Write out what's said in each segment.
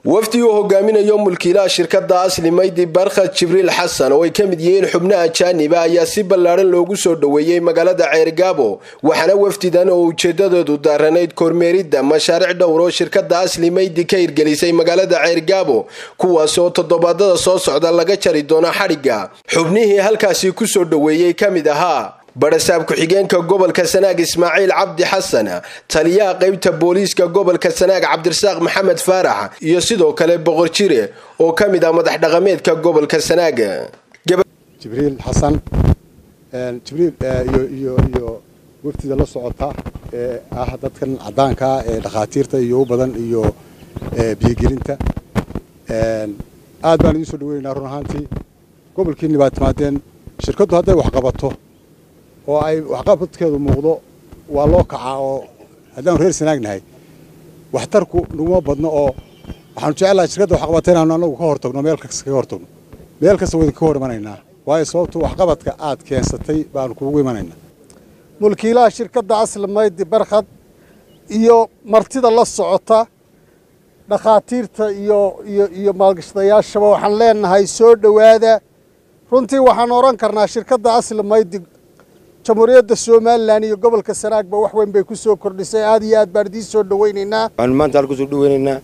wafdi uu hogaaminayo mulkiilaha shirkada asli maydi barkhad jibriil xasan oo ay ka mid yihiin xubno ajaaniba ayaa si ballaadhan loogu soo dhoweeyey magaalada ceergaabo waxaana wafdidan oo ujeedadoodu daaranayd kormeeridda mashaariic dhowr oo shirkada asli maydi ka hirgelisay magaalada ceergaabo kuwaas oo toddobaadada soo socda laga jari doono xadhigga xubnihii halkaasi kusoo dhoweeyey ka mid ahaa barasaab ku-xigeenka gobolka sanaag ismaaciil cabdi xasan taliyaha qeybta booliiska gobolka sanaag cabdirasaaq maxamed faarax iyo sidoo kale boqor jire oo ka mid ah madax dhaqameedka gobolka sanaag jibriil xasan jibriil iyo iyo wafdida la socota ee ah dadkan caddaankaa ee dhakhaatiirta iyo u badan iyo biyogelinta aad baan idiin soo dhaweynaynaa run ahaantii gobolkiinni baad timaadeen shirkaddu hadday wax qabato oo ay waxqabadkeedu muuqdo waa loo kacaa oo haddaanu reer sanaagnahay waxtarku naguma badno oo waxaanu jecelahay shirkadda waxqabata inaanu anagu ka hortagno meel kasta kaga hortagno meel kasta waa idinka hor imanaynaa waayo sababtu waxqabadka aad keensatay baanu kuugu imanaynaa mulkiilaha shirkadda asli maydi barkhad iyo martida la socota dhakhaatiirta iyo iyo iyo maalgashadayaashaba waxaan leenahay soo dhowaada runtii waxaan odhan karnaa shirkadda asli maydi jamhuuriyadda somalilan iyo gobolka sanaagba wax weyn bay ku soo kordhisay aad iyo aad baan idiin soo dhawaynaynaa waxaanu maanta halku soo dhawaynaynaa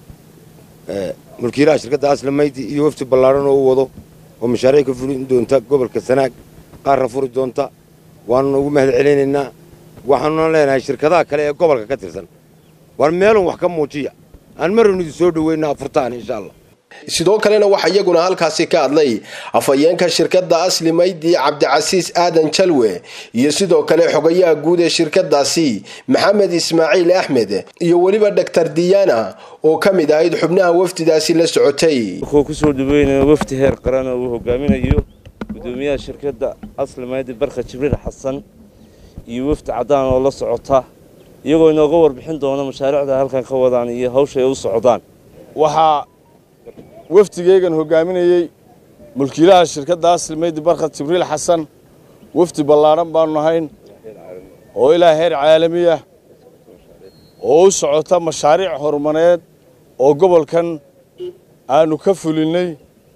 mulkiilaha shirkadda asli maydi iyo wafti ballaaran oo u wado oo mashaariic ka fulin doonta gobolka sanaag qaarna furi doonta waanuna ugu mahad celinaynaa waxaanuna leenahay shirkadaha kale ee gobolka ka tirsan war meelun wax ka muujiya aan marun idin soo dhaweynaa furtaan insha allah sidoo kalena waxaa iyaguna halkaasi ka hadlay afhayeenka shirkadda asli maydi cabdicasiis aadan jalwe iyo sidoo kale xogayaha guud ee shirkadaasi maxamed ismaaciil axmed iyo weliba dhaktar diyaana oo ka mid ahayd xubnaha wafdidaasi la socotay wuxuu kusoo dhaweynaya wafdi heer qaran oo uu hogaaminayo gudoomiyaha shirkadda asli maydi barka jibriil xasan iyo wafdi caddaan oo la socota iyagoo inooga warbixin doona mashaariicda halkan ka wadaan iyo hawsha ay u socdaan waxaa wafdigeygan hogaaminayey mulkiilaha shirkadda asli maydi barkhad jibriil xasan wafdi ballaadhan baanu nahayn oo ilaa heer caalamiya oo u socota mashaariic horumareed oo gobolkan aanu ka fulinnay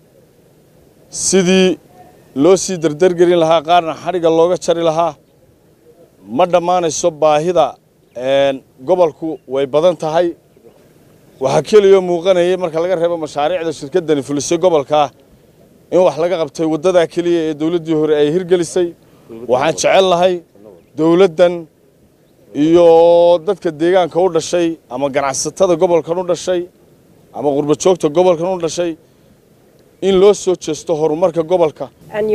sidii loo sii dardargelin lahaa qaarna xadhigga looga jari lahaa ma dhammaanayso baahida gobolku way badan tahay waxaa keliyoo muuqanayay marka laga reebo mashaariicda shirkaddani fulisay gobolkaa in wax laga qabtay waddadaa keliya ee dawladdii hore ay hirgelisay waxaan jecel lahay dawladdan iyo dadka deegaanka u dhashay ama ganacsatada gobolkan u dhashay ama qurbajoogta gobolkan u dhashay in loo soo jeesto horumarka gobolka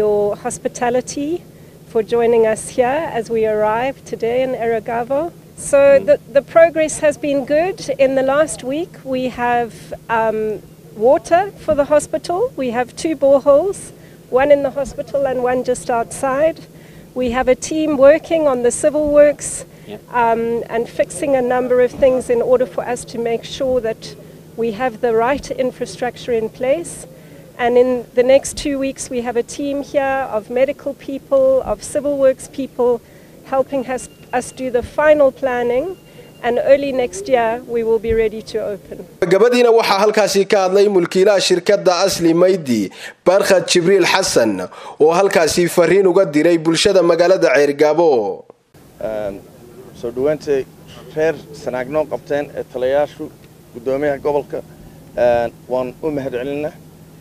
for joining us here as we arrive today in Eragavo. So the, the progress has been good. In the last week, we have um, water for the hospital. We have two boreholes, one in the hospital and one just outside. We have a team working on the civil works um, and fixing a number of things in order for us to make sure that we have the right infrastructure in place. And in the next two weeks, we have a team here of medical people, of civil works people, helping us, us do the final planning. And early next year, we will be ready to open. gabadiina waxaa halkaasi ka hadlay mulkiilaha shirkadda asli maydi barkhad jibriil xasan oo halkaasi fariin uga diray bulshada magaalada ceergaabo soo dhowaantay reer sanaagnoon qabteen ee talayaashu guddoomiyaha gobolka waan u mahad celinaa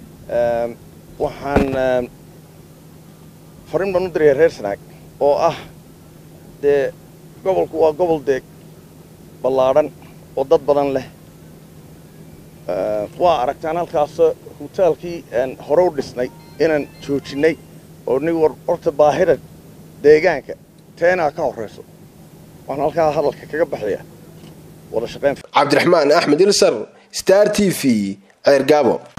waxaan fariin baan u dirayaa reer sanaag oo ah dee gobolku waa gobol deeg ballaadhan oo dad badan leh waa aragtaan halkaasoo hoteelkii hore u dhisnay inaan joojinnay oo nig horta baahida deegaanka teenaa ka horrayso waan halkaa hadalka kaga baxayaa wada shaqayn cabdiraxmaan axmed ilsar star t v ceergaabo